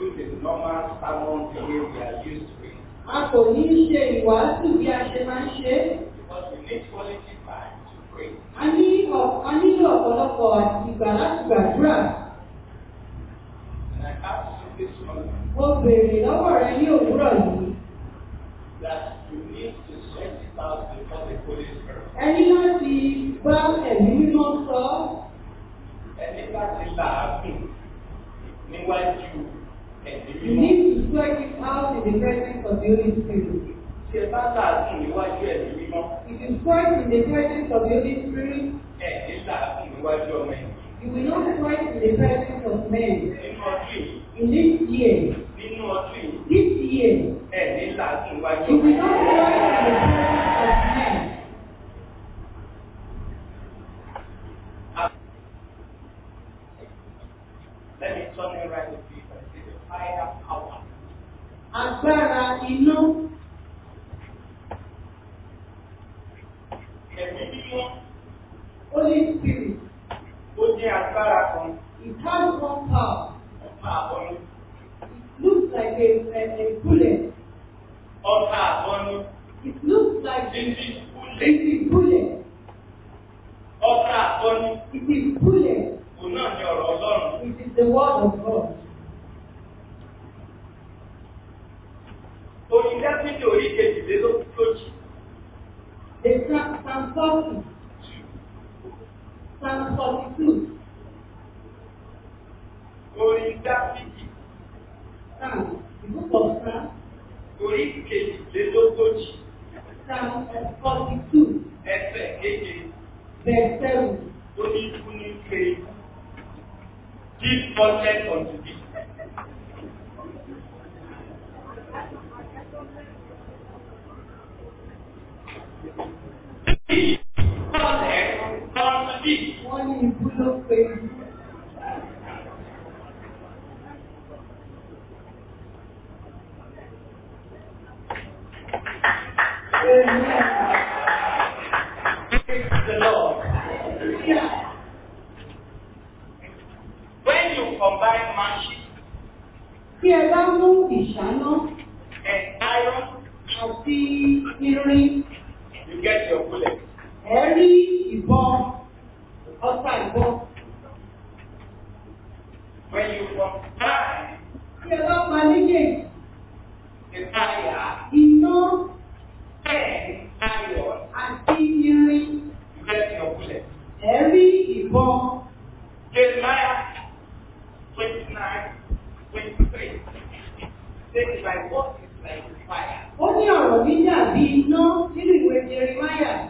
do the normal sermon the way we are used to it. A kò ní í ṣe ìwàásù bí a ṣe máa ń ṣe é. Because we need quality time to pray. A ní ọ̀- a nílò ọ̀pọ̀lọpọ̀ àti ìgbà láti gbàdúrà. And I ask you this morning Mo béèrè lọ́wọ́ rẹ ní òwúrọ̀ yìí. that you need to sweat it out before the Holy Spirit. Ẹni láti bá ẹ̀mí mímọ́ sọ ọ́. Ẹni láti làágùn níwájú ẹ̀mí You mímọ́. need to sweat it out in the presence of the Holy Spirit. Tí ẹ bá làágùn níwájú ẹ̀mí mímọ́, If you sweat in the presence of the Holy Spirit, ẹ̀ní làágùn níwájú ọmọ ẹ̀yìn. you will not sweat in the presence of men. Nínú ọdún yìí, In this year, nínú ọdún yìí, this year, ẹ̀ní làágùn níwájú you ọmọ will not ẹ̀yìn. sweat in the presence of men. Let me turn it right to you and say the fire power. Agbára iná, Ẹ̀mí mímọ́ Holy Spirit, ó jẹ́ agbára kan it has one power. ọ̀tá àbọ̀nú. It looks like a, a, a bullet. Ọ̀tá àbọ̀nú It looks like ti it ti is kúlẹ̀. a bullet. Ọ̀tá àbọ̀nú It is bullet. kò náà ní ọ̀rọ̀ Ọlọ́run. It is the word of God. Oyin Dáfídì orí kejìlélógójì. The Psalm Psalm 40, Psalm 42, Orin Dáfídì Psalm, the book of Psalm, orí kejìlélógójì. Psalm 42, Ẹsẹ̀ keje verse 7. tó ní ikú ní pé give content unto thee. Give content unto thee. Wọ́n ní ibú ló pé Praise the Lord. When you combine magic Tí ẹ bá mú ìṣáná and iron, àti irin, you get your bullet. ẹ rí ìbọn, ọta ìbọn. When you combine Tí ẹ bá pa méjèèjì, the fire iná and iron, àti irin, you get your bullet. ẹ rí ìbọn. Jeremiah 29, 23. Says, My word is like fire. Ó ní ọ̀rọ̀ mi dàbí iná nínú ìwé Jeremáyà.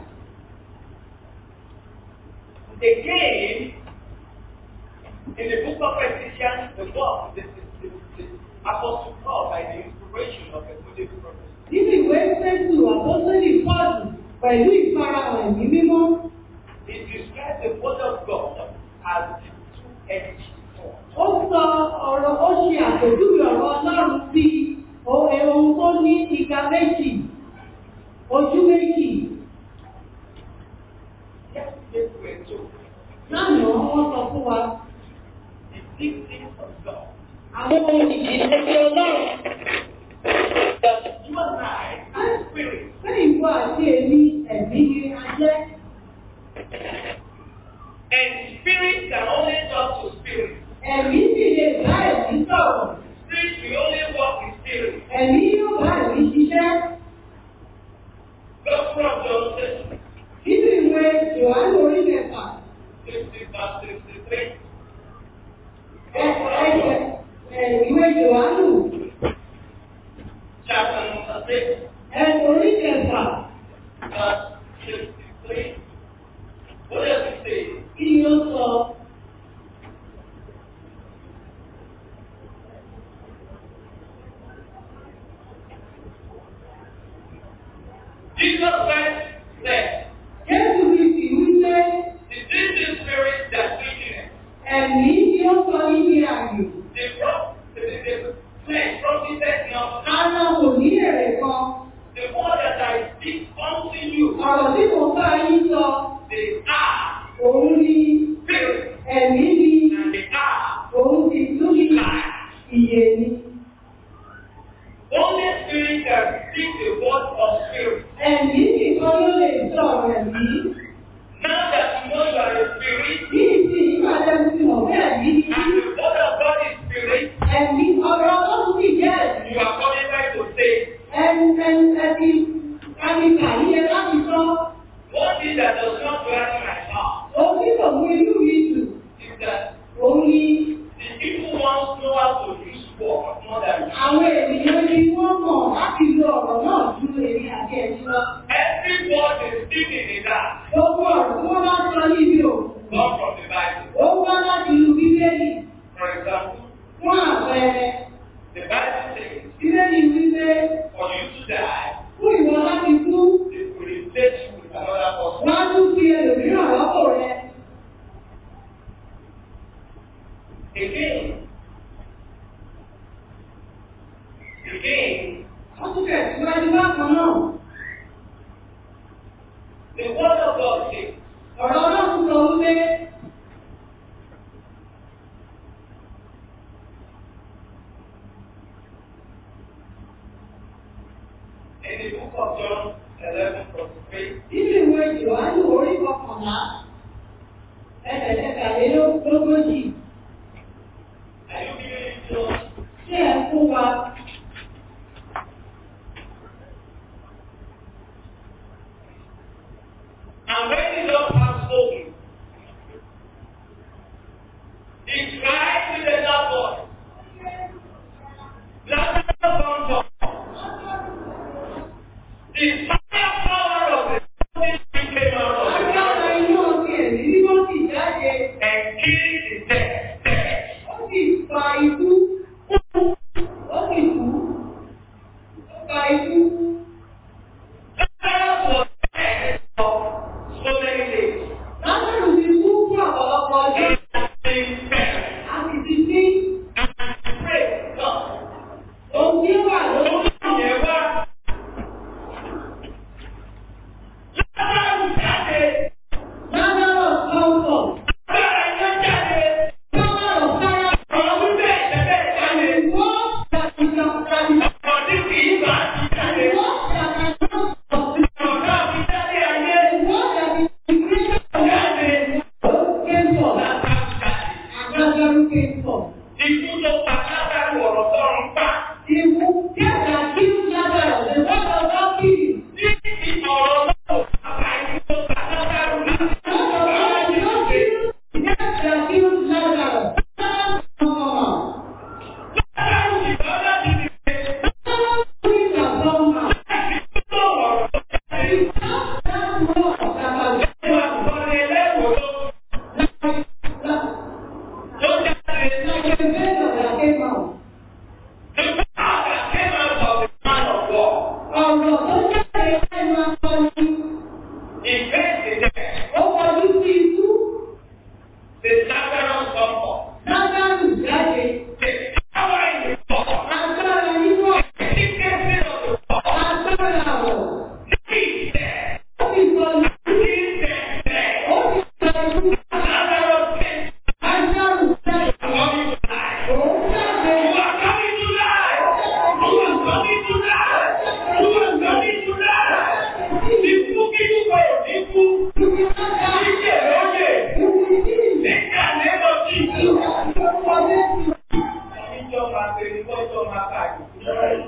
Again, in the book of Ephesians, the book, the, the, the, the Apostle Paul, by the inspiration of the Holy Prophet, Nínú ìwé Fẹ́sù Àpọ́sólì Pọ́ọ̀lù pẹ̀lú ìfarahàn ẹ̀mí mímọ́, he describes the word of God as the two-edged sword. ó sọ ọ̀rọ̀ ó ṣe àpèjúwe ọ̀rọ̀ Ọlọ́run sí ohun tó ní ìka méjì, ojú méjì. Yesterday we were told Lánàá wọ́n sọ fún wa the deep things of God. àwọn ohun ìjìnlẹ̀ ti Ọlọ́run. That you and I are spirit. Bẹ́ẹ̀ ìwọ àti èmi ẹ̀mí ni a jẹ́. And spirit can only talk to spirit. Ẹ̀mí sì lè bá ẹ̀mí sọ̀rọ̀. Spirit will only walk with spirit. Ẹ̀mí yóò bá ẹ̀mí ṣiṣẹ́. Gospel of John 6, Nínú ìwé Jòhánù orí mẹ́fà, 60 verse 63. ẹ- ẹsẹ̀ ẹ̀, ìwé Jòhánù Chapter number 6, ẹ̀, orí mẹ́fà, verse 63. What does it say? kí ni ó sọ? Jesus Christ said, Jésù Kristi wípé The distant spirit that witness, ẹ̀mí ni ó sọ níbi ààyè. the pro- the the the flesh profited not. Ara kò ní èrè kan. The word that I speak unto you, Ọ̀rọ̀ tí mo bá yín sọ, they are òun ni spirit ẹ̀mí ni and they are òun sì tún ní life. ìyè ni. Ẹ̀mí nìkan ló lè sọ̀rọ̀ ẹ̀mí. Now that you know you are a spirit, Bí ìsìn ìpàdé ti mọ̀ bẹ́ẹ̀ ní and the word of God is spirit, ẹ̀mí ọ̀rọ̀ ọlọ́run sì jẹ́ ẹ̀mí. you are qualified to say, Ẹni ẹni ẹni ẹni kàyé láti sọ one thing that does not gladden my heart ohun tí kò mú inú mi dùn. is that Òun ni the people once know how to use word more than you. àwọn ènìyàn ni wọ́n mọ̀ láti lo ọ̀rọ̀ náà ju èmi àti ẹ̀mí lọ. Every word is speaking in that, Gbogbo ọ̀rọ̀ tí wọ́n bá sọ níbi òkú. not from the Bible. Ó wá láti inú Bíbélì For example, fún àpẹẹrẹ. the Bible says, Bíbélì wípé for you to die, fún ìwọ láti kú, it will replace you with another person. wọ́n á tún fi ẹlòmíràn rọ́pò rẹ. Again, again, Wọ́n tún tẹ̀síwájú bákan náà. the word of God says, Ọ̀rọ̀ Ọlọ́run sọ wípé in the book of John 11, verse 3, nínú ìwé Jòhánù orí kọkànlá ẹsẹ̀ kẹtàlélógójì are you giving it to us? tí ẹ̀ ń fún wa. And when the Lord has spoken, he cried with a loud voice, Lazarus come forth. The fire power of the Holy Spirit came out of the Agbára ground iná ti ẹ̀mí mímọ́ sì jáde. and killed the dead. dead. Ó sì fa ikú. Ó sì kú. Ó fa ikú. Lazarus was dead for so many days. Lásìrò ti kú fún ọ̀pọ̀lọpọ̀ ọjọ́. He has been dead. A sì ti sí And pray, God, ohun tí ó wà lórí. yẹn wá. Lazarus jáde. Lásìrò kọ́ńtọ̀. Agbára iná jáde. Lásìrò sáyà. Ọ̀rọ̀ wípé ẹ̀jẹ̀ jáde. Ìwọ́ ṣàtìkà ṣàtìkà. Ọ̀rọ̀ tí kì í bá ti jáde. Ìwọ́ ṣàtìkà. Ọ̀rọ̀ náà fi jáde ayé. Ìwọ́ ṣàtìkà. Jáde. Ó kéńtọ̀. Lazarus jáde. Agbájọ́rú kéńtọ̀. Ikú tó pa Lazarus ọ̀rọ̀ tọ́run pa. Ìwú kẹta kí ó lágbára lè wọ́pọ̀ lọ́kìrì. Ní ti ọ̀rọ̀ náà ò bá ikú tó pa Lazarus láti Lọ́pọ̀ lọ́kìrì lọ́kìrì. Kẹta kí ó lágbára. Ọmọ. Lazarus ìgbà láti dìde. Lọ́kìrì ìgbàgbọ́ ọmọ. Ikú tó ọ̀rọ̀ tó jáde. Láwọn ọ̀sàkàlẹ̀. Ẹ̀wọ̀n àgbọ̀nrẹ̀ ẹlẹ́wọ̀n ló ló jáde. Lọ́kìrì bẹ́ẹ̀ lọ́dà kéwàá. The power came out of the man of war. Ọ̀rọ̀ tó jáde lẹ́nu akọni. He faced the death. Ó kọjú sí ikú. The Lazarus come forth. Lásàrù jáde. The power in the war. Agbára nínú ọ̀rọ̀. The efficacy of the war. Agbára àwọ̀. He is dead. Ó ti sọ He is dead. Ó ti sọ ikú. Lazarus came. Lásàrù jáde. Coming to life. Òun jáde. You are coming to life. You are coming to life. You are coming to life. Ikú kíkú kò ní kú. Ìjẹ́ lóye. Nígbà lẹ́nu tí. Ìjọ máa bẹ̀rẹ̀ lọ́jọ́ máa káàkiri.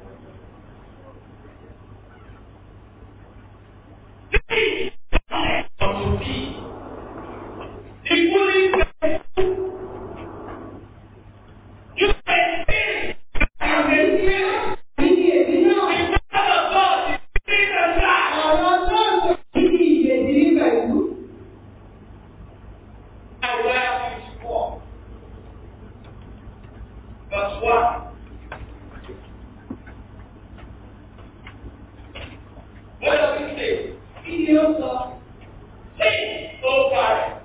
Verse 1. What does it say? Say, oh God,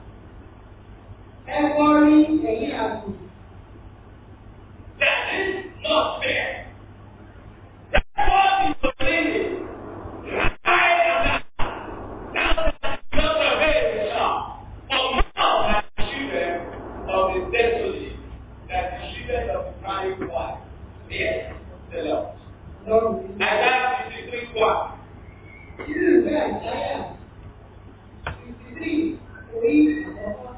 that is not fair. That was the beginning. I am not. Now that you not obey the law. For now that the children of the desolate, that the children of the crying wife, yes, the Lord. Isaiah 53 1. Nínú ìwé àìsáyà, fifty three, orí àkọ́kọ́.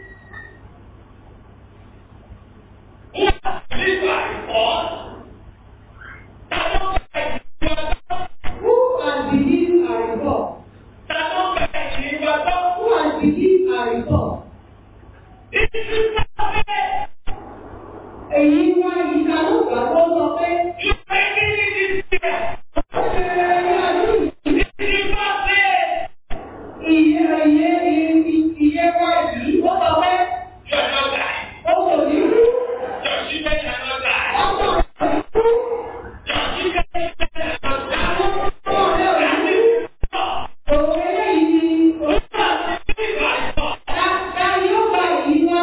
Who has believed our report? Who has believed our report? Èyí wá ìka ló gbà tó sọ pé ó ṣe ẹyẹ ọdún iye iye iye wá yìí ó sọ pé ó kò ní kú ọmọ rẹ̀ kú ọmọ rẹ̀ ò ní kú. Òun eléyìí ni ta ta ni ó gba èyí wá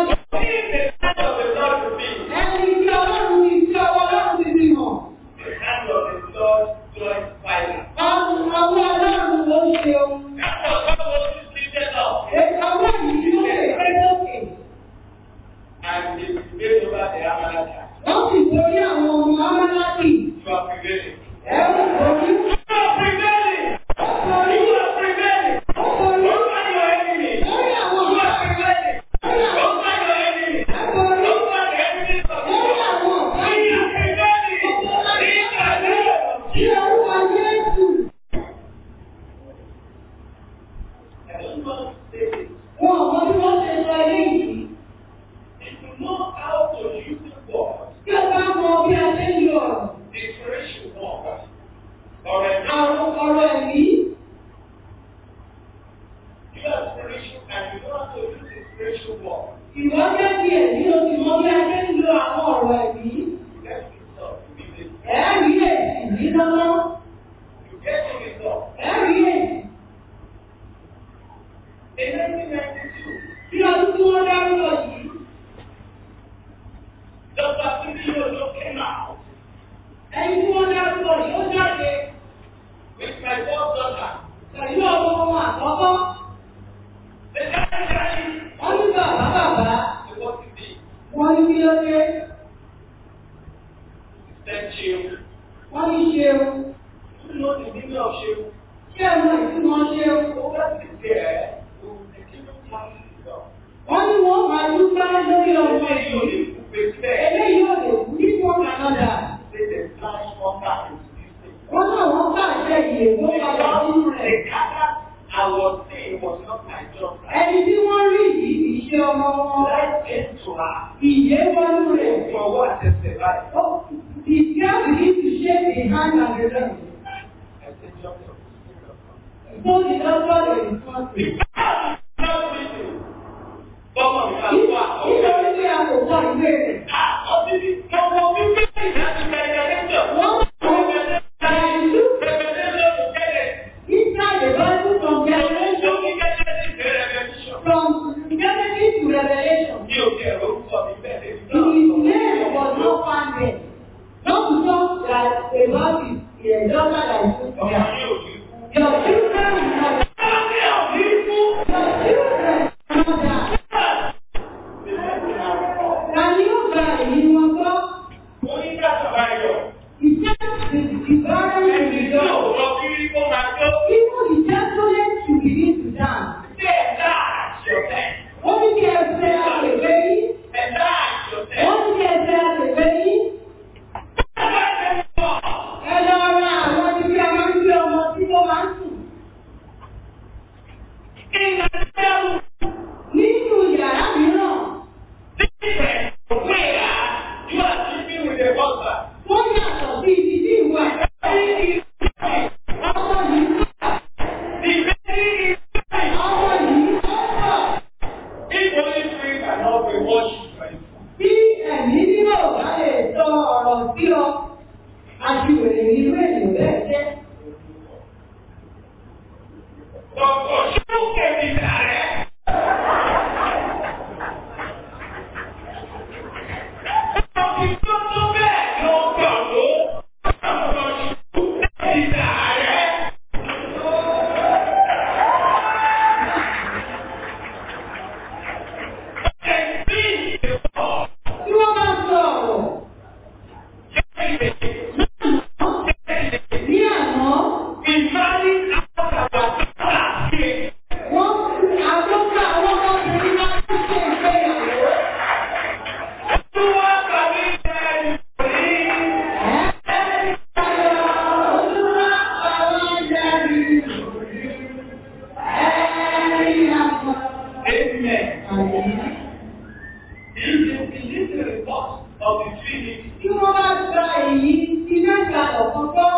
ẹni tí ọlọ́run ti tí ọwọ́ ọlọ́run ti fi hàn. Ọmọ ọwọ́ ọlọ́run ló ṣe ohun. Ọwọ́ yìí ló lè pé lókè. Wọ́n sì borí àwọn ọmọ Amálákì. Ẹ̀rù borí. Ó borí. Ó borí. Lórí àwọn ọ̀gá. Lórí àwọn ọ̀gá. Ẹ borí. Lórí àwọn ọ̀gá yìí. Kí orúkọ Jésù. Wọn ò mọ bí wọ́n ṣe sọ eléyìí. Tí o bá mọ bí a ṣe ń lo ọ̀rọ̀. Àwọn ọ̀rọ̀ ẹ̀mí. Ìwọ jẹ́ ti ẹ̀mí o sì mọ bí a ṣe ń lo àwọn ọ̀rọ̀ ẹ̀mí. Ẹ̀rí èsì ní lọ́wọ́. Ẹ̀rí èsì. Bí ọdún tí wọ́n dárúkọ yìí. Ẹni tí wọ́n dárúkọ yìí ó jáde pẹ̀lú ọmọ wọn àkọ́kọ́. Wọ́n ní bàbá bàbá. Wọ́n ní kí ló dé. Wọ́n ní ṣeun. Ṣé ẹ mọ ìtumọ̀ ṣeun? Wọ́n ní wọ́n máa dúpẹ́ lórí ọmọ yìí. Eléyìí ò lè kú ní fún Canada. Wọ́n náà wọ́n pàṣẹ ìyè tó padà sínú rẹ̀. Ẹni tí wọ́n rí yìí kì í ṣe ọmọ wọn. Ìyè wọnú rẹ̀. Ó- The girl begin to shake the hand and the leg. So the doctor dey respond to it. Nítorí pé a kò kọ ìwé rẹ̀. Wọ́n inside the Bible from generation from Genesis to Revelation. His name was not found there. Not to talk that about his his daughter that is with him. Your children will not Your children will not die. Can you gba èyí wọn gbọ́? Ìjẹ́ ìbára ìrìnàjò. Even the gentleman should begin to dance. Wọ́n ní kí ẹ fẹ́ àgbègbè yìí. Wọ́n ní kí ẹ fẹ́ àgbègbè yìí. Ẹ lọ ra àwọn ibi tí a máa ń gbé ọmọ tí ó máa ń sùn. Nínú yàrá mìíràn, wọ́n yàtọ̀ sí ibi tí ìwà ọmọ yìí ọmọ yìí ọ̀pọ̀. Bí ẹ̀mí nínú ọ̀gá lè sọ ọ̀rọ̀ sí ọ, aṣiwèrè ní irú ènìyàn bẹ́ẹ̀ jẹ́. Tí wọ́n bá sọ ọ̀rọ̀ ní àná, Infinity. Tí wọ́n bá gba èyí iná ìgbàlọ̀ kan gbọ́,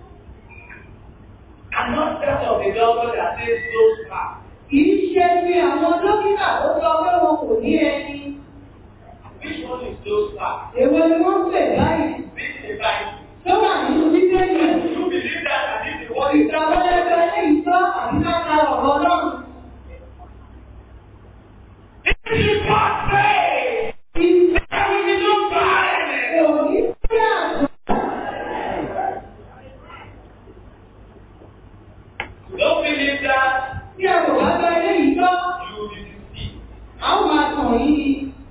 And not that of the doctor that says those parts. kìí ṣe bí àwọn dókítà tó sọ pé wọn kò ní ẹni. Which one is those parts? Èwo ni wọ́n ń pè báyìí? This is the Bible. Tó wà nínú bíbélì. Do you believe that and this is what is Ìgbà wọlé ẹgbẹ́ ilé ìtọ́ àbí káka ọ̀rọ̀ Ọlọ́run. This is God's faith. That we need to buy it. Òní sí àgbà. Don't believe that Tí ẹ kò bá gba ilé ìtọ́, you will be deceived. a ó máa tàn yìí.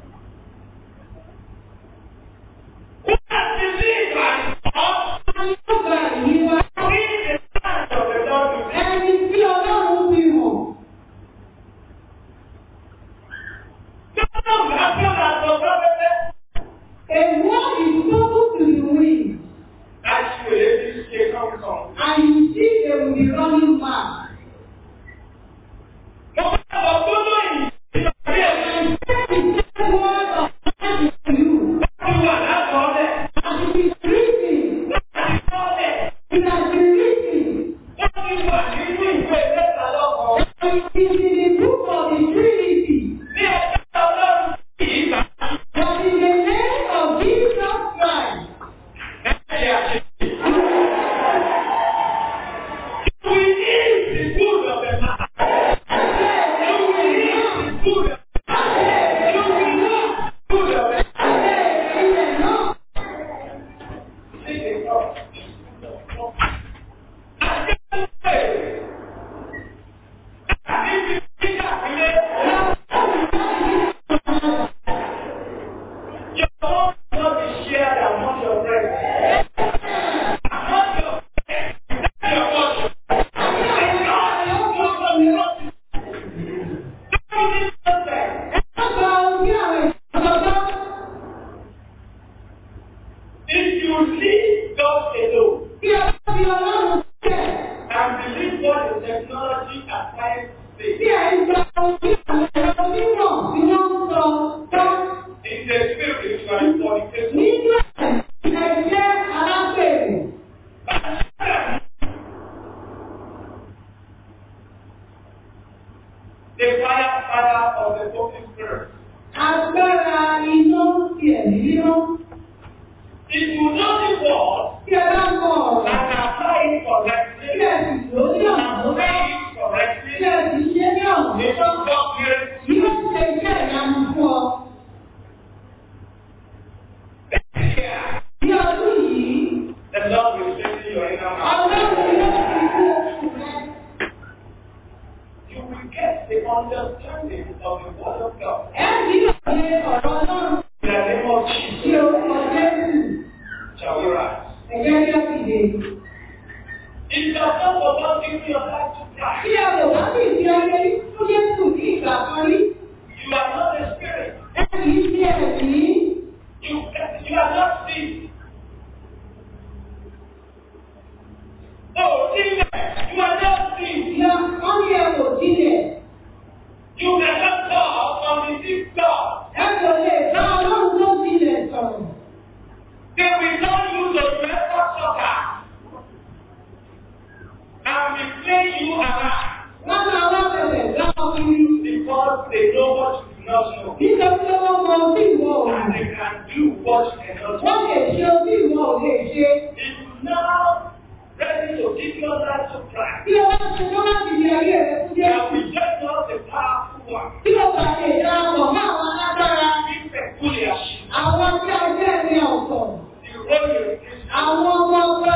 Who has deceived us? A ní ó gba ìyí wa. Who is the son of the Lord to be? Ẹni tí Ọlọ́run fi hàn. Some have come as a prophet. A word is spoken to the wind, That's where this came from. and you see they will be running mad. Mo fẹ́ sọ gbọ́dọ̀ yìí. Ìgbàgbé ẹ̀mí. The word of God is to you. Wọ́n ti wà lákọọ́lẹ̀. As it is written, Láti kọ́lẹ̀. it has been written. Wọ́n ti wà nínú ìwé mẹ́ta lọ́kọ̀ọ́. It is in the book of the Trinity. Ní ẹ̀ka ọlọ́run yìí kà. That in the name of Jesus Christ, Ẹ̀ṣẹ̀ àṣẹ. We need the good of the man. You will need the good of the man. You will need the good of the man. See the God. I just say. Àti ti ti kàkiri. Your own will not be shared among your friends. Among your friends. That's your portion. And God is good for the Lord. Don't be disrespect. If you leave God alone and believe what the technology at times say, in the spirit you are fornicating. The fire father of the Holy Spirit. Agbára iná ti ẹ̀mí mímọ́. If you know the word Tí ẹ bá mọ ọ̀rọ̀, and apply it tí correctly, ẹ sì lò ó ní ọ̀nà and tó bá, say it tí correctly, ẹ sì ṣe ní ọ̀nà it tó will tọ́, God hears yóò ṣe iṣẹ́ ìyanu fún ọ. here. Ní ọdún yìí, The Lord will say to your inner man, Ọlọ́run yóò fi kú oṣù rẹ. you will get the understanding of the word of God. Ẹ ní òye ọ̀rọ̀ Ọlọ́run In the name of Jesus, tí orúkọ Jésù. shall we rise? Ẹ̀jẹ̀ ní ọ̀sìdè. If you are not about giving your life to Bí Christ, ẹ lò wá sí ìdí ọyẹ fún Jésù ní ìgbà kan rí, you are not a spirit. ẹ kì í ṣe ẹ̀mí. You, you are not sick. Oh, sickness, you are not sick. Ìyá wọ́n ní ẹ kò sílẹ̀. You cannot talk on the sick God. Ẹ kò lè bá Ọlọ́run tó sílẹ̀ sọ̀rọ̀. They will not use a record soccer and be playing you around Wọ́n máa wá bẹ̀rẹ̀ gbá ọ kiri. because they know what you do not know. Nítorí pé wọ́n mọ ohun tí ìwọ ò And mọ̀. they can do what you cannot do. Wọ́n lè ṣe ohun tí ìwọ ò lè ṣe. If you now ready to give your life to Christ, Bí o bá ṣe tó láti di ayé rẹ fún then Jésù. we just know the powerful one. Bí o bá lè darapọ̀ mọ́ àwọn alágbára. Be peculiar. Àwọn tí a jẹ́ ẹni ọ̀tọ̀. The role you Christian. Àwọn ọmọ ọba.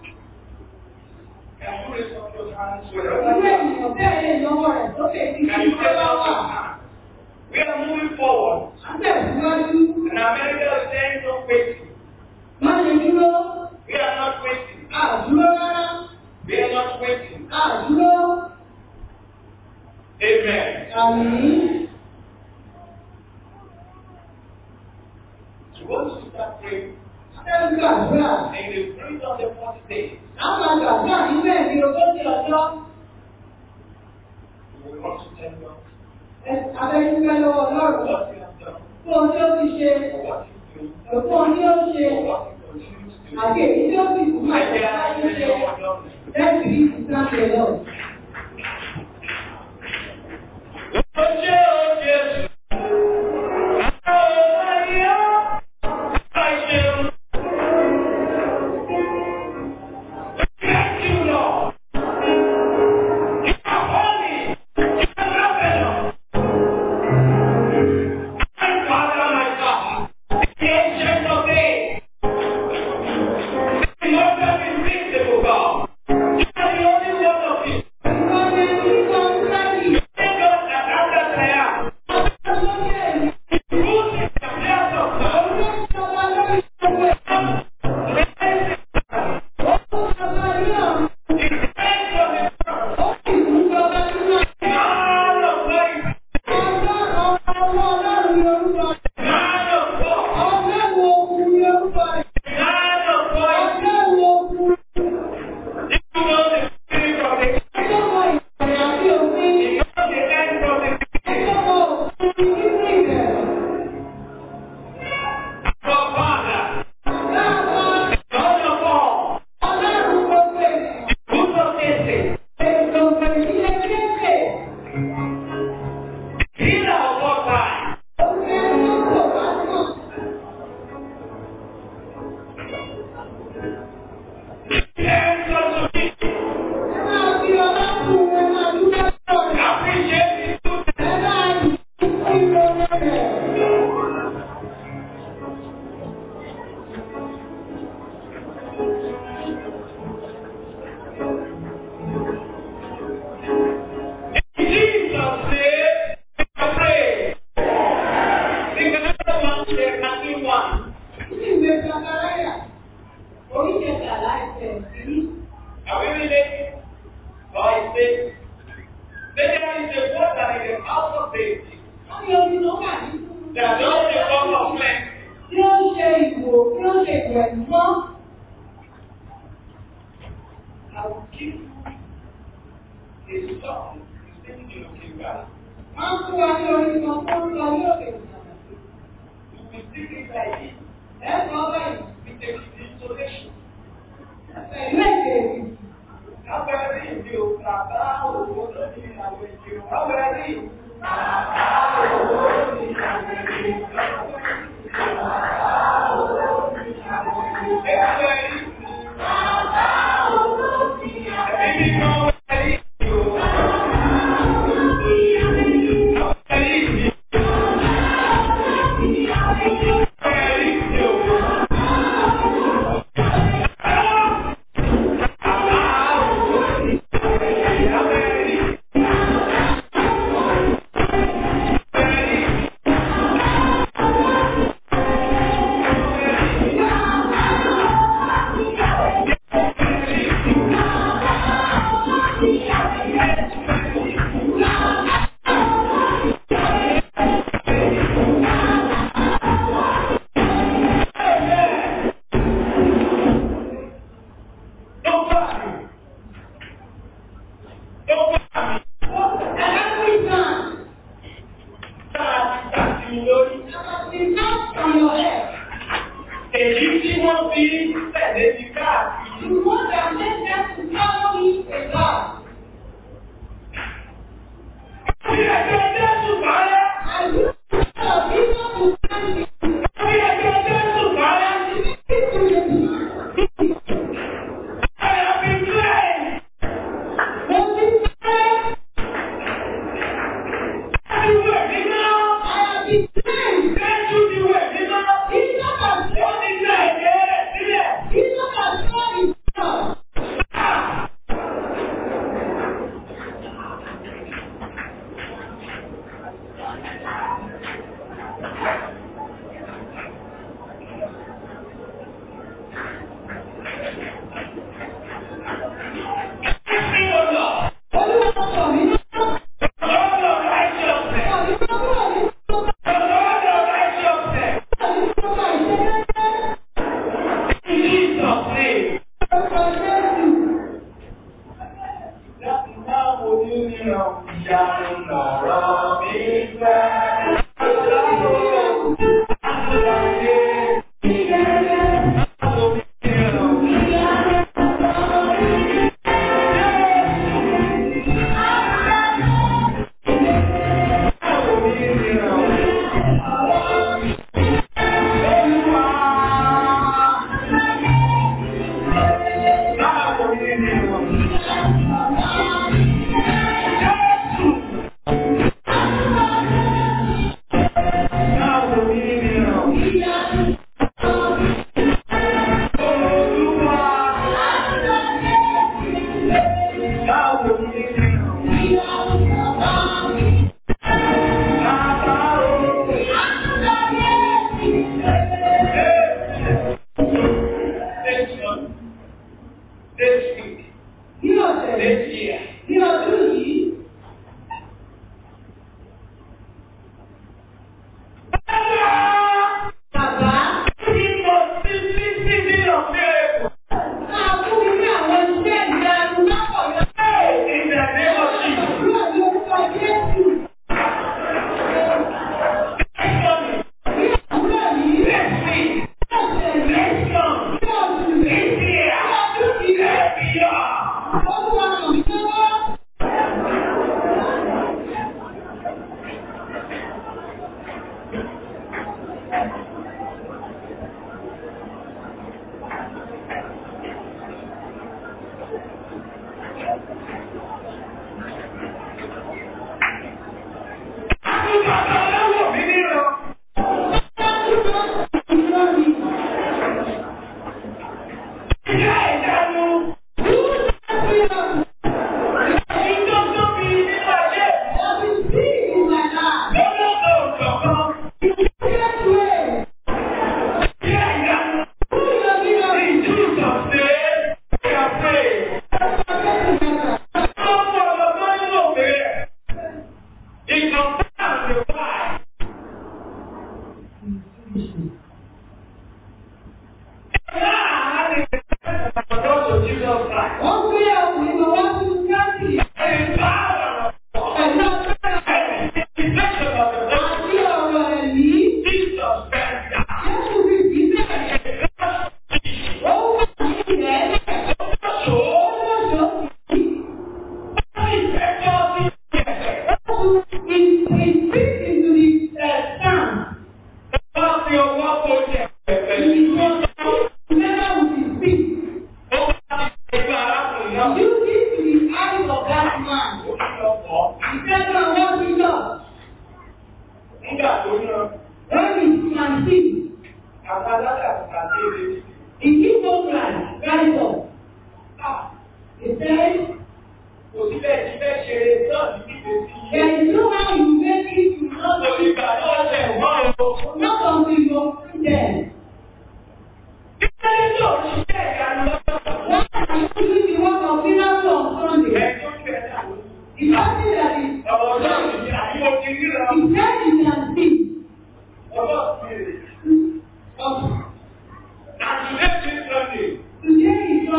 Can you raise up your hands Irú wherever you are? ènìyàn bẹ́ẹ̀ lè lọ́wọ́ rẹ̀ sókè tí Can kí you ó raise bá up wà. your hands? We are moving forward. À ń tẹ̀síwájú. And America is saying no waiting. Má ṣe dúró. We are not waiting. Àdúró rárá. We are not waiting. Àdúró. Amen. Àmì. So once you start praying, Ṣé ń gbàdúrà? and you breathe on the 40 days, A máa gbàdúrà níbẹ̀ ní ogójì ọjọ́. you will want to tell God Abẹ́dúpẹ́ lọ́wọ́ Ọlọ́run what you have done, fún ohun tí ó ti ṣe or what you Ẹ̀fọ́ ni ó ṣe àti èyí tí ó sì kú máa ṣe láyé ṣe lẹ́sìn ìsìláṣẹ lọ.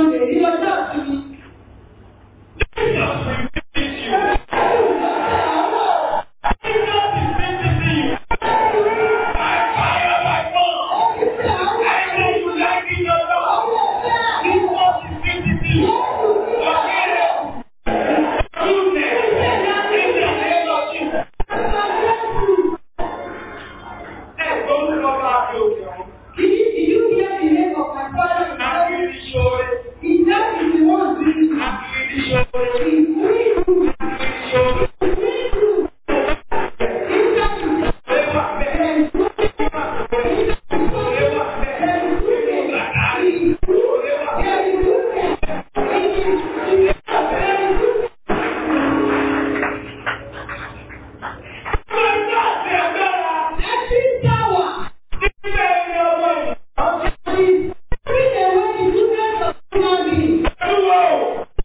Monday ní ọjọ́ ìsinmi. Jesus will visit you. Jesus is visiting you. By fire, by force. I know you like it or not. Jesus is visiting you. Forgive Goodness. In the name of Jesus. Ẹ gbórúkọ bá fi òkè ọ̀hún. Àkìrí ṣoore. Àkìrí ṣoore. Àkìrí ṣoore. Ṣé wà bẹ́ẹ̀? Ṣé wà bẹ́ẹ̀? Làdárí. Ṣé wà bẹ́ẹ̀? Ṣé ìjà àti agbára? Nígbà ẹni ọmọ ìyá. Olúwa o.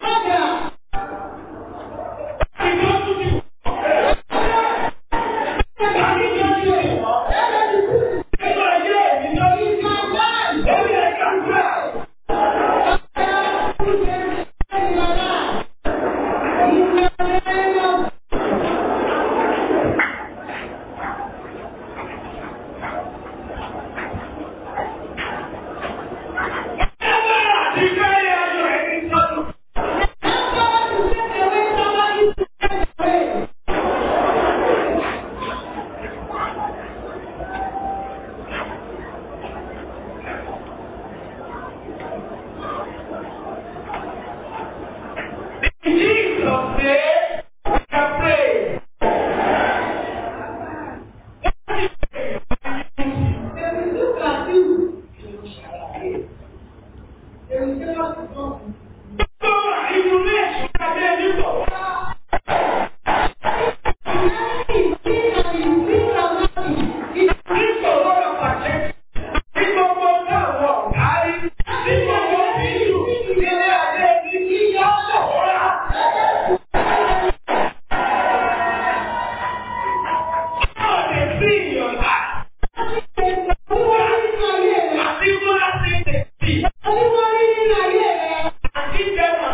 Ìjọ́sù ti wọ̀. Láti ìjọ́sù ti wọ̀. Nígbà ayé ìjọ́sù ti wọ̀. Lórí ẹ̀ka gbà. Agbára àti ìfẹ́ ayọ̀ ẹni sọ́dún. In Jesus' name, we can pray. Gbogbo inú ilé ìṣúná bí ẹni bọ̀. Nígbòho lọ pàṣẹ. Ní gbogbo táwọn ọ̀gá rí. Ní gbogbo bíṣù. Ilé adé ní kí yá sọ̀rọ̀. Ọ̀dẹ̀ sí ìyọ̀lá. Àti múra sí ìdẹ̀sí. Àti ìjẹun.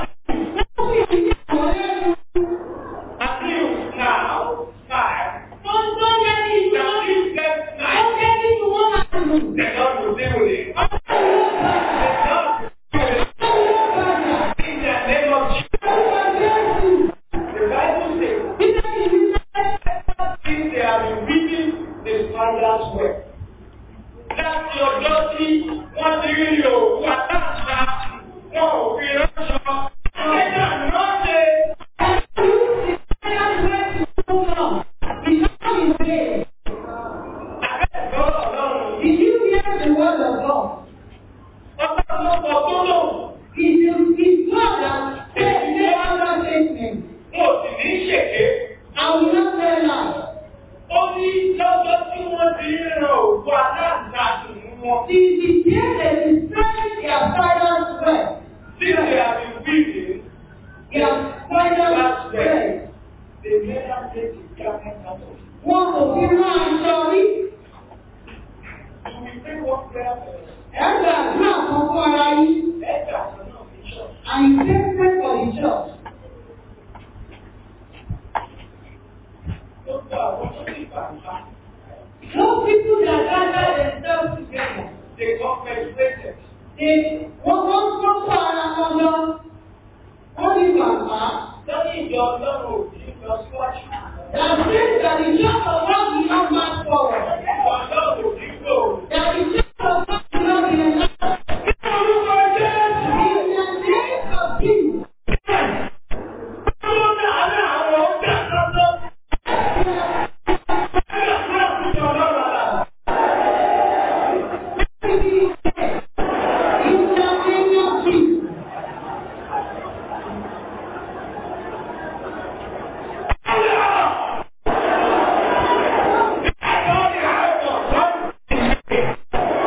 Àti now, time. Now you get night. The Lord will deal with it. The Lord will deal with it. In the name of Jesus. The Bible says, since they have been beating the father's well. Láti ọjọ́ tí wọ́n ti rí òkú àtàkà, wọn ò fi ránṣọ. Ẹja ránṣẹ́. Àbẹ́ẹ̀kọ́ ọlọ́run. Did you hear the word of God? Ọlọ́run ló sọ tó lò. It is His word that says the other statement. Mo sì ní ṣèké. I will not tell lies. Ó ní lọ́jọ́ tí wọ́n ti ń ran òkú aláǹtakùn mú wọn. It is the day they destroy their father's well. Since they have been beaten, Their father's well. they never take the garment out of it. Wọn kò fi rán aṣọ rí. You will pray one prayer for us. Ẹ gbàdúrà kan fún ara yín. Ẹ̀ka àṣọ náà fi ṣọ́. And you take pray for the church. Gbogbo àwọn tó ti bàbá, Those people that gather themselves together. they got frustrated. They wọ́n wọ́n wọ́n kó ara wọn lọ. Wọ́n ní bàbá. Lọ́ní ìjọ ọlọ́run ò ní lọ síwájú. That says that the church of God will not march forward. Ìjọ ọlọ́run ò ní gbòòrò. That the church of God will not be enlarged. Ní orúkọ Jésù. In the name of Jesus. Tó dáná àwọn ọjà lọ́dọ́. Ẹ̀ka fún àkójọ ọlọ́run àlà. In the name of Jesus. Ẹ̀ka ọ̀dẹ̀ àìsàn lọ́dún.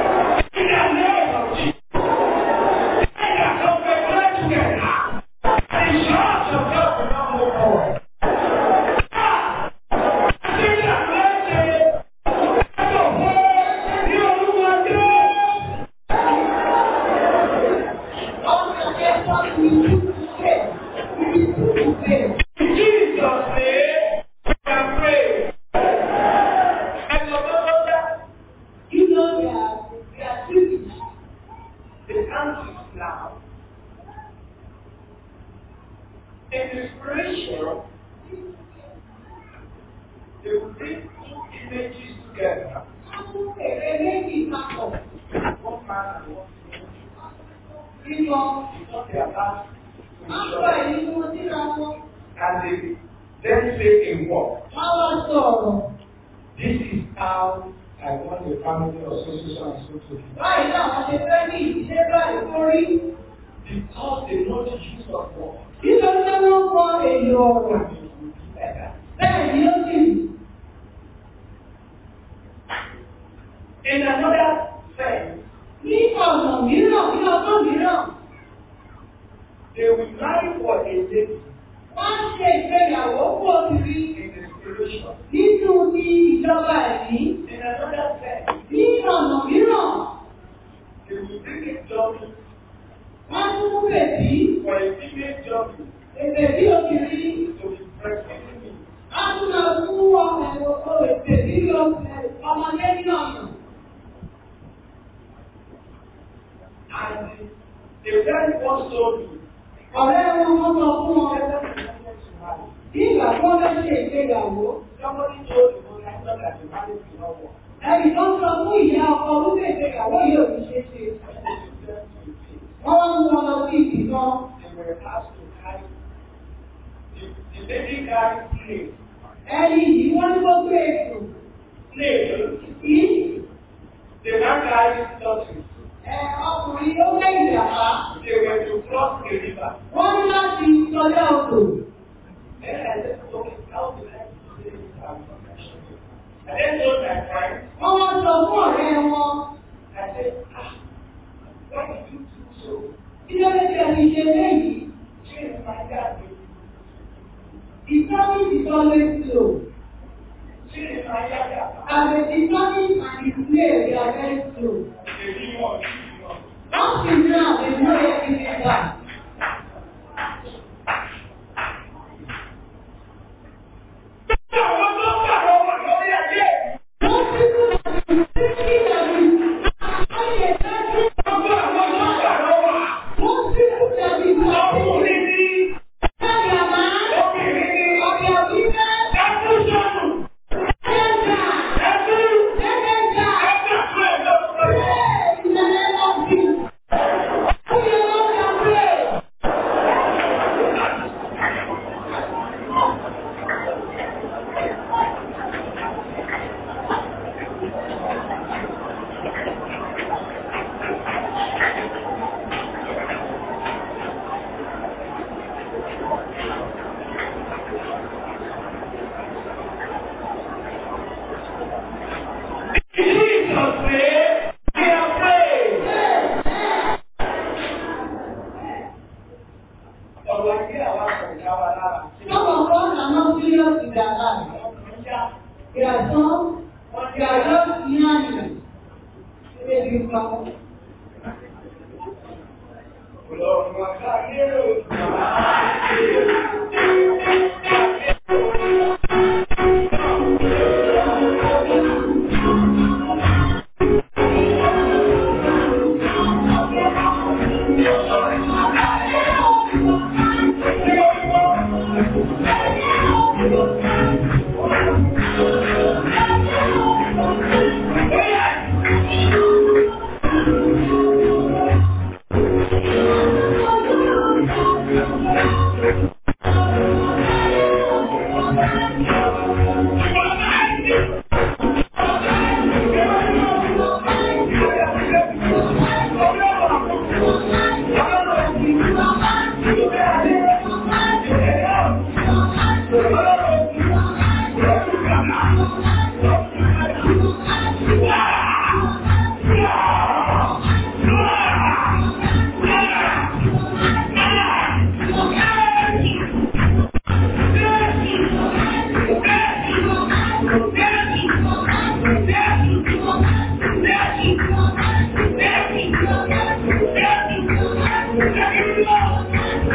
Thank you.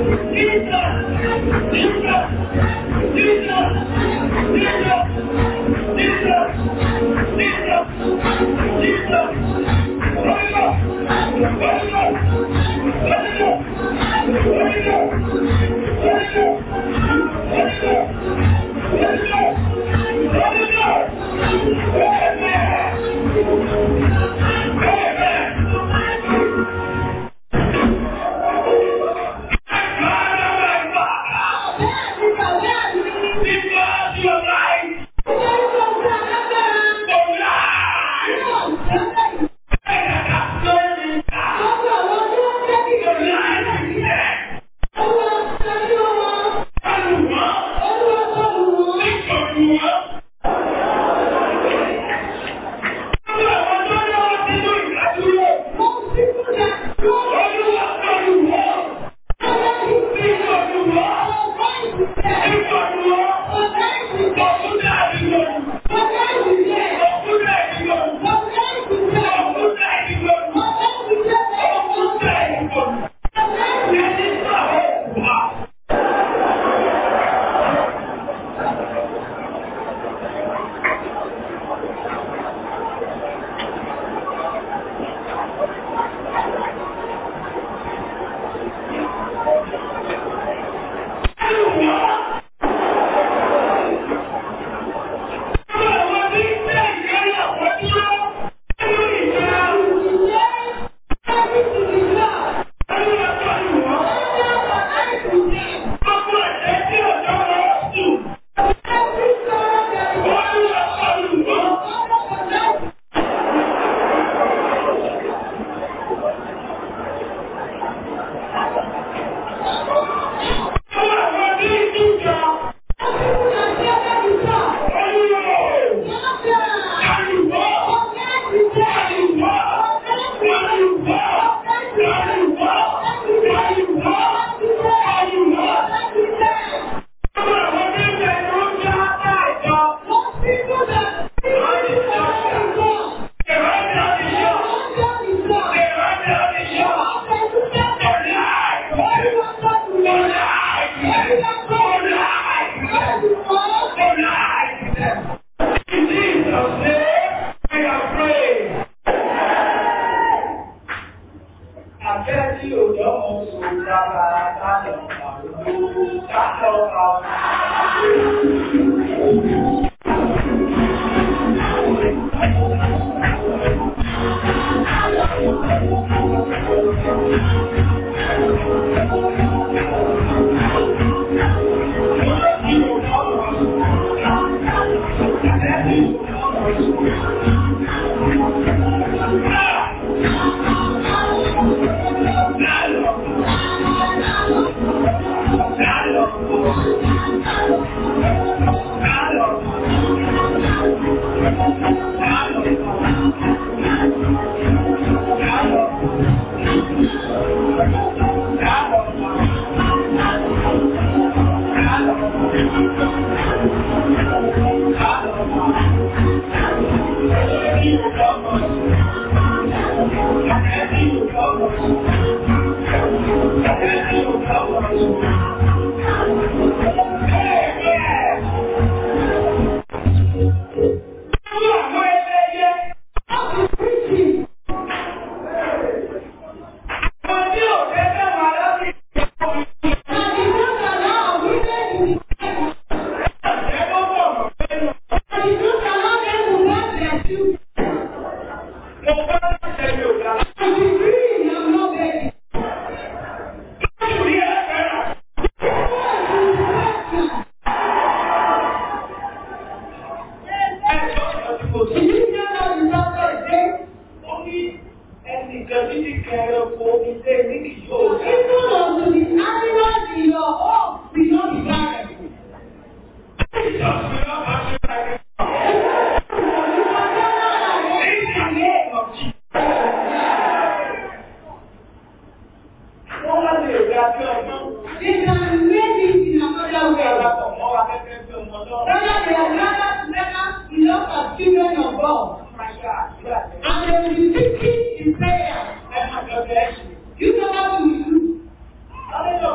You know how to do.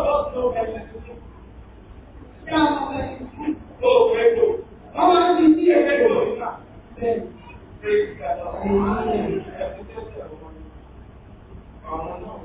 fẹ́ ṣe sí. Ṣé àwọn ọmọ ẹ̀ ti Ó fẹ́ lò. wọ́n máa ń fi sí Ẹgbẹ́ èkó? lò nígbà. Bẹ́ẹ̀ Praise God. Ẹ̀sìn tẹ́sí ẹ̀rọ wọn. Àwọn náà.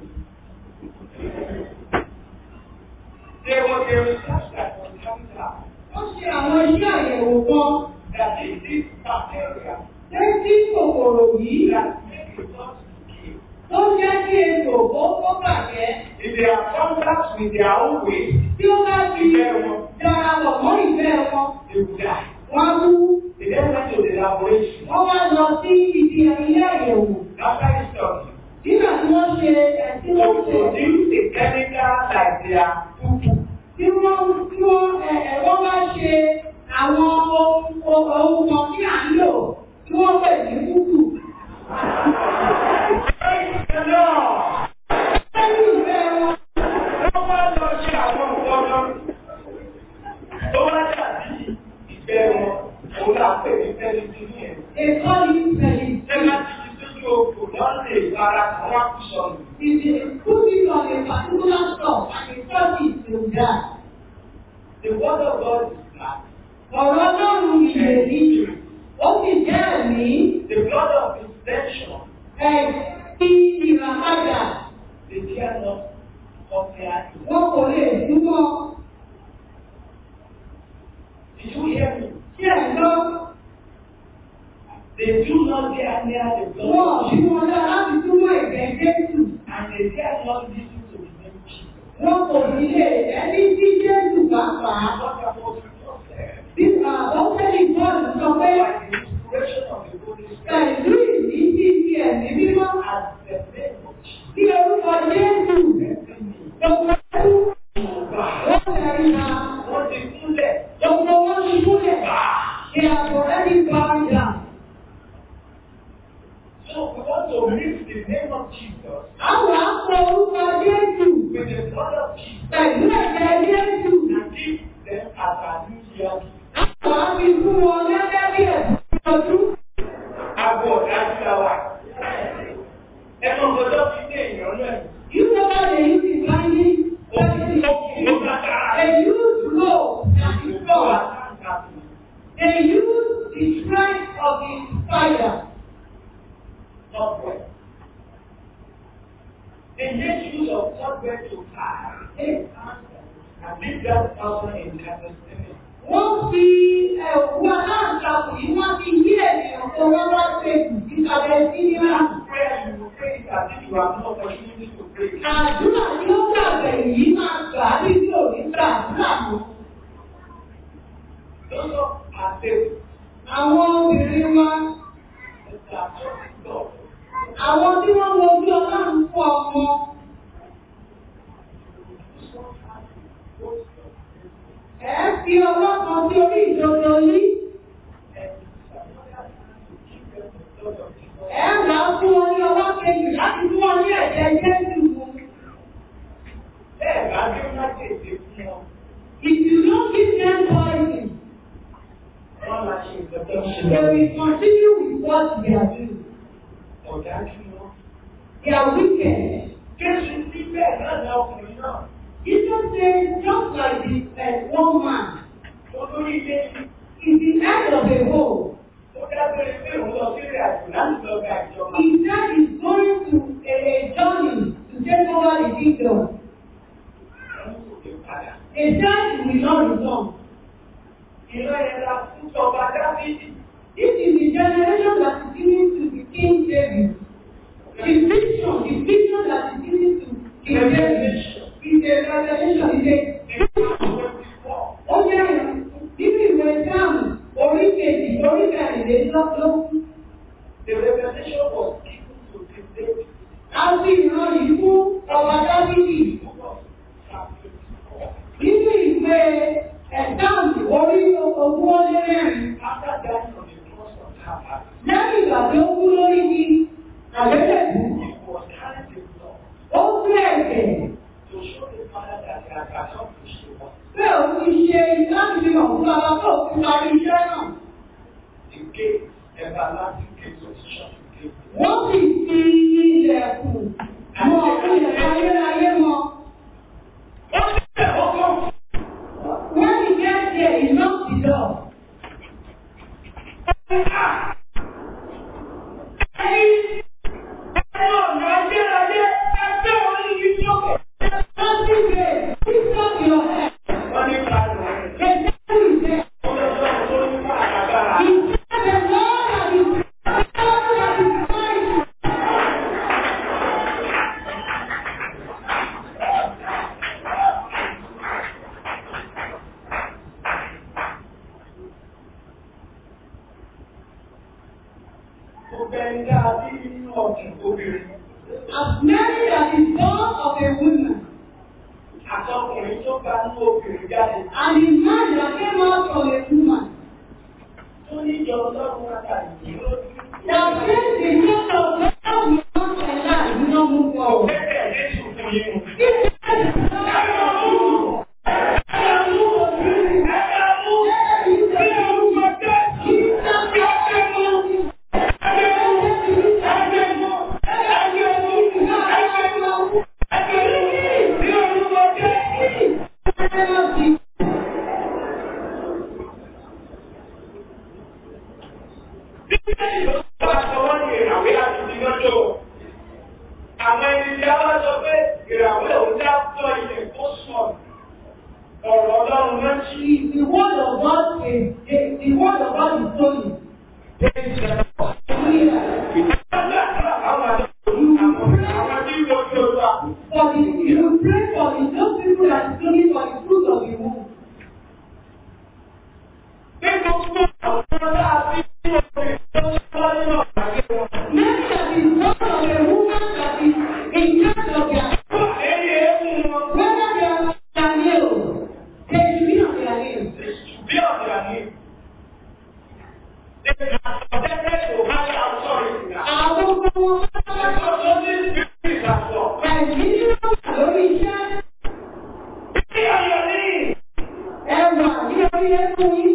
They were the research that was coming out. wọ́n ṣe àwọn iṣẹ́ àyẹ̀wò kan That in this bacteria létí kòkòrò yìí that make it not to kill. tó jẹ́ kí ètò kó kó bàjẹ́ If they are contact with their own waste, tí ó bá fi darapọ̀ mọ́ ìfẹ́ wọn they will die. wọ́n á kú. They then went to the laboratory. Wọ́n wá lọ sí ibi ilé àyẹ̀wò After the study, nígbà tí wọ́n ṣe ẹ̀sìn to wọ́n ṣe produce a chemical like their poo-poo. tí wọ́n tí wọ́n ẹ̀ ẹ̀ wọ́n bá ṣe àwọn ohun ohun kan tí à ń lò tí wọ́n pè ní kúkú. Praise the Lord. Lẹ́yìn ìfẹ́ wọn, Wọ́n wá lọ ṣe àwọn nǹkan kan tó wá dàbí ìfẹ́ wọn. Òun là ń pè ní pẹ́lítíníẹ̀. èkó ní ìfẹ̀yìn. Ṣé láti fi sójú oko náà lè bára kan wá kú sọnù? If they put it on a particular stuff and they touch it, they will die. The word of God is black. Ọ̀rọ̀ Ọlọ́run ìyè ní ó sì jẹ́ ẹ̀mí The blood of intention, ẹ̀sìn ìràpadà. they dare not compare it. Wọn kò lè túmọ̀ Did you hear me? sí ẹ̀gbọ́n. They do not dare near the blood Wọ́n of bí Jesus. wọn dá láti túmọ̀ ẹ̀gbẹ́ Jésù. And they dare not listen to the name Jesus. Wọ́n kò ní lè ẹni tí Jésù bá fà á. What about the said? Bí àbọ̀tẹ́lì Bọ́ọ̀lù sọ pé By the inspiration of the Holy Spirit, pẹ̀lú ìdíjí ti ẹ̀mí mímọ́ as the name of Jesus, tí orúkọ Jésù every knee gbogbo ẹkú will bow. wọ́n tẹ̀rí ma Wọ́n ti kúnlẹ̀. gbogbo wọn ti kúlẹ̀ ṣe àbọ̀rẹ́dì báńdà. So we want to mix the name of Jesus Àwọn àpò orúkọ Jésù with the blood of Jesus pẹ̀lú ẹ̀jẹ̀ Jésù. and give them as a new year. Àwọn àfi fún wọn gẹ́gẹ́ bí ẹ̀sìn ọdún. Abo ọ̀dájú la wà. Ẹnu ọ̀gbọ́dọ̀ fi ní èèyàn náà. You know how they use it blindly? Ó ó kàkà. They use law and Ìgbọ́ law. àtàkùn. They use the strength of the spider. software. They make use of software to tie and leave that person in understanding. Wọ́n fi ẹ̀wù aláǹtakùn yìí wọ́n fi yí ènìyàn tó wọ́n wá ṣe ìsàlẹ̀ sí ní That àná. prayer you will pray it as if you have no opportunity to pray. it. Àdúrà tí ó gbàgbẹ́ yìí máa gbà á bí tí ò ní gbà àdúrà mọ́. Those of are saved. Àwọn obìnrin wa, They are trusting God. àwọn tí wọ́n wojú ọlọ́run fún ọmọ, ẹ̀ ń fi ọwọ́ kan sí orí ìdodo yìí. Ẹ wà fún wọn ní ọwọ́ kejì láti fún wọn ní ẹ̀jẹ̀ Jésù mu. Bẹ́ẹ̀ bá dé láti èdè fún wọn. If you don't give them poison, Wọ́n máa ṣe ìgbẹ́jọ́ ṣe they lọ. will continue with what they are doing. Ọ̀dájú ni wọ́n. They are wicked. Jésù ní bẹ́ẹ̀ náà ní ọkùnrin náà. Jesus says, just like the uh, one man Olórí ilé is the head of a hole. ó dábẹ́rẹ́ pé òun lọ sí ìrìn àjò láti lọ gba ìjọba. He said he's going to a, a journey to take over the kingdom. Wọ́n kò dé padà. He said he will not return. Ìran yẹn la fún ìjọba Dáfídì. This is the generation that is given to the King David. The vision, the vision that is given to King David is a revelation. Is a ó jẹ́ nínú ìwé sáàmù orí kejì orí kẹrìnlélọ́gbọ̀n. The revelation was given to the David A fi ìran yìí fún ọba Dábìlì who was Samuel before. nínú ìwé ẹ̀sáàmù orí ogún ó lé mẹ́rin. After dying on the cross of Calvary, Lẹ́yìn ìgbà tó kú lórí ní àgbélébù, he was carrying the blood ó gbé ẹ̀jẹ̀ to show the Father that he had accomplished the work. pé òun ti ṣe láti fi hàn fún bàbá tó fi parí iṣẹ́ náà. The gate, everlasting gate of shut gate. Wọ́n sì fi ilẹ̀kùn mọ ilẹ̀kùn ayérayé mọ. Wọ́n ti bẹ̀rẹ̀ obìnrin. As Mary that is born of a woman, Àtọkùnrin tó bá ní obìnrin jáde. and the man that came out from a woman, Tó ní ìjọ ọlọ́run wá tàbí lójú. that brings the church of God will not enter, will not move forward. Bẹ́ẹ̀ Jésù fún yín. If there is no God, Àwọn ẹni tí a wá sọ pé ìràwọ̀ òun dá tọ́ ilẹ̀ tó sọ̀rọ̀. Ọ̀rọ̀ ọlọ́run náà ṣí. The word of God is the word of God is holy. For the you pray for the those people that is looking for the fruit of the womb. Many that is born of a woman that is in charge of their whether they are on their nails, they should be on their nails. Àwọn ọmọ wọn ẹ̀mí nínú wà lórí iṣẹ́ ẹwà ní orí ẹkú yín.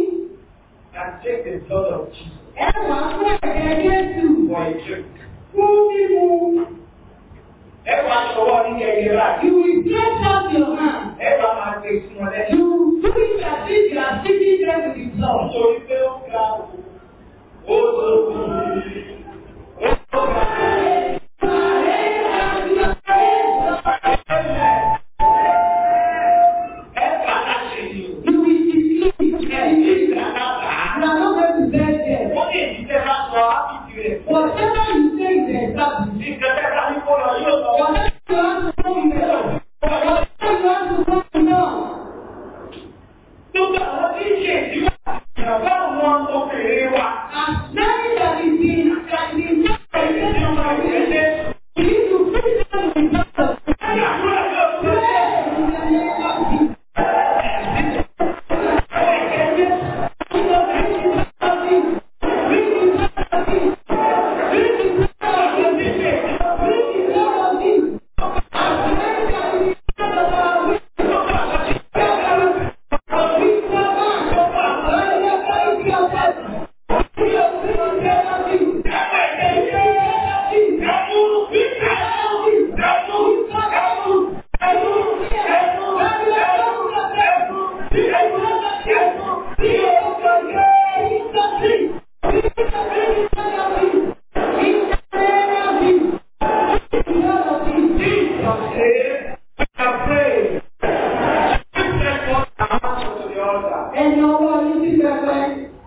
Ẹwà fún ẹ̀jẹ̀ Jésù fún mímu. Ẹwà ṣọwọ́ ní kẹ̀kẹ́ rà. You will stretch out your hand. Ẹwà máa gbé sí wọn lẹ́yìn. You do it as if you are sitting there with the blood. Nítorí pé ó ga ó tóbi. Ó ga. Ẹ̀fà láṣẹ ni o. You will deceive. You Ẹ̀yìn ìdáná bá. are not going to bed there. Ó lè ní tẹ́ bá sọ ábìtì rẹ̀. Whatever you say is established. Ní kẹ́kẹ́ bá ní kó lọ yóò lọ. Whatever you want to know, you know. Whatever you want to know, you know. Gbogbo àwọn tí ń ṣe ìdíwọ́ ìjọba àwọn obìnrin wa. As many that is in that is in Ẹ̀yìn tí wọ́n ń gbé. you need to preach them with the blood of Jesus. Àdúrà yóò gbé. Pray in the name of Jesus. Ẹni ọwọ́ yìí ti bẹ̀rẹ̀.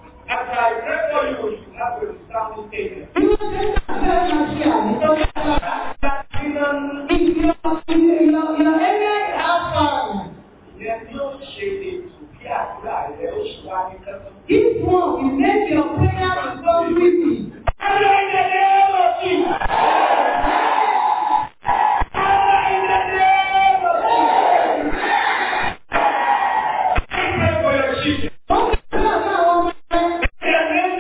Bí wọ́n ṣe ń ṣàfihàn máa ṣe àmìtọ́ sára. If your your your area is outside, this one will make your prayer become easy. Ó kí ló bá àwọn ọmọ rẹ̀?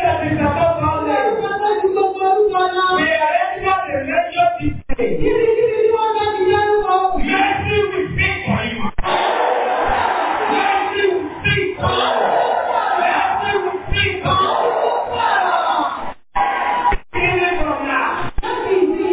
Ó bá ti gbogbo orúkọ náà. Kíbi kíbi tí wọ́n bá ti dárúkọ. Mercy will speak for you. Mercy will speak for you. Mercy will speak for you. Even from now. Láti ìdí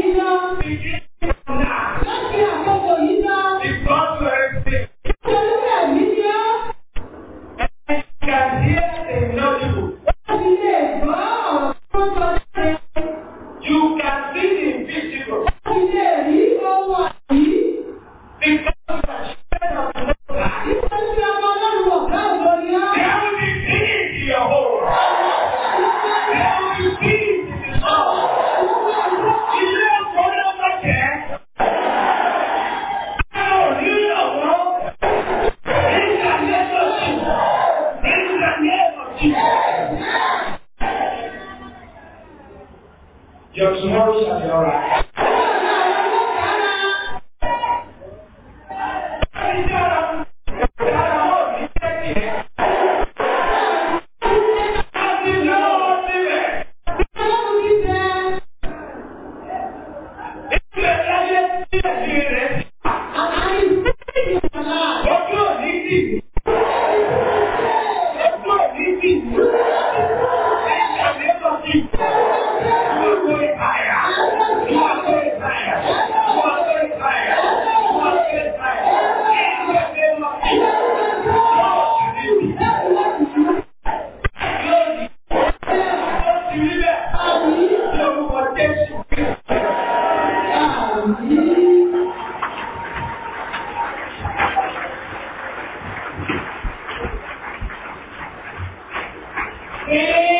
dìbò. Èkó ò ní dìbò. Ẹ̀ka mi lọ sí. Wọ́n kó ìpààyà. Wọ́n kó ìpààyà. Wọ́n kó ìpààyà. Wọ́n kó ìpààyà. Ẹ̀ka mi lọ sí. Wọ́n kò ní dìbò. Lónìí, ó ti rí bẹ́ẹ̀. Lórúkọ Jésù. Ee.